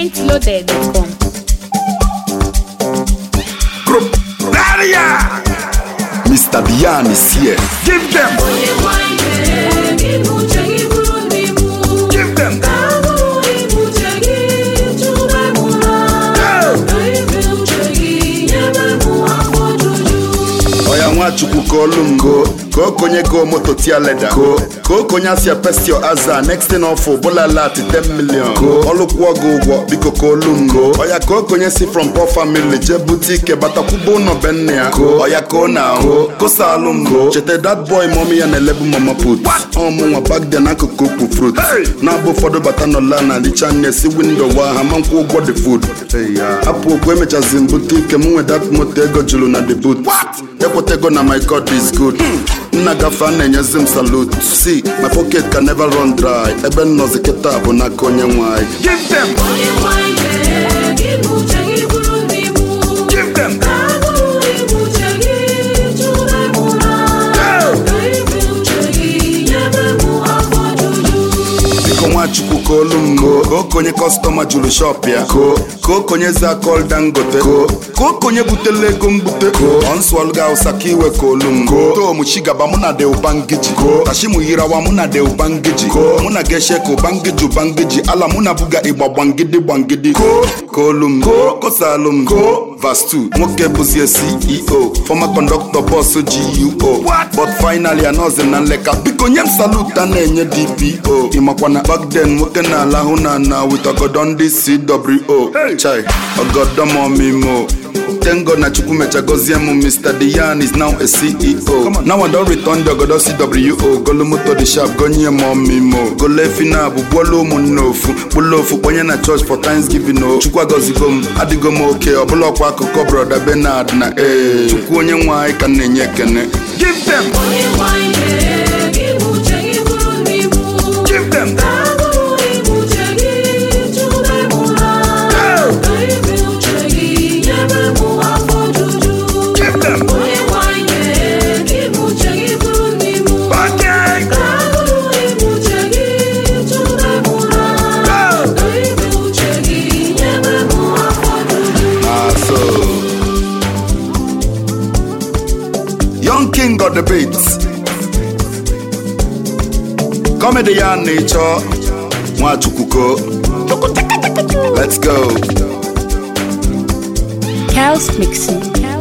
pointloaded.com. Daria! Mr. Diane is here. Give them! Give them! Oya Nwachukwu ka olu m go ka o konye go moto tia leda go ka o konye asịa pestio aza next thing off bụla lat 10 million go ọlụkwụọ gị ụgwọ biko ka olu m go oya ka o konye si from poor family jee bute ike batakwubo ụlọ be nne ya go oya ka ọ na-ahụ kosa alụ m go cheta that boy mọmi ya na-elebu mama put ọmụnwa back then n'akụkụ ukwu fruit na-abụ ụfọdụ bata nọla na richa nne si windo wa ha ma nkwụ ụgwọ the food hapụ okwu emechazi m bute ike m nwe dat moto ego juru na the boot ekwetego na my god is good nna gafe a na-enyezi m salute si my pocket can never run dry ebe m nọzi kịta bụ n'aka onye nwanyị Give them! Give them! biko nwachukwu ka olu m go ka okonye kọstọma juru shọp ya ko ka okonye zakol dangote ko ka okonye butela ego mbute ko ọnsụọlụga hausa ka iwe ka olu m go tom chigaba mụ na de ubangiji ko tashimu yirawa mụ na de ubangiji ko mụ na geshe ka ubangiji ubangiji ala mụ na buga ịgba gbangidi gbangidi ko ka olu m go kosalụ m go vas 2 nwoke bụzie ceo former conductor bọs guo but finally anọzi na nleka biko nye m salut a na-enye dpo ịmakwana back then nwoke na-alahụ na na with ọgọdọ ndị cwo chai ọgọdọ m ọmịmọ Tengo na chukwu mecha gozie m Mr. Diane is now a CEO now I don return the ogodo CWO golu moto the sharp gonye m ọmịmọ golo efi na abụ gbuola ụmụnne ofu kpụlụ ofu kponye na church for Thanksgiving o chukwu agọzigo m adịgo m oke ọbụla ọkwa akụkọ broda Bernard na ee chukwu onye nwe anyị ka m na-enye ekene Give them! Give them! Give them! Bucket! Ah, so Young King got the beats. Comedy ya nature. Nwachukwuko. Let's go. Chaos Mixing.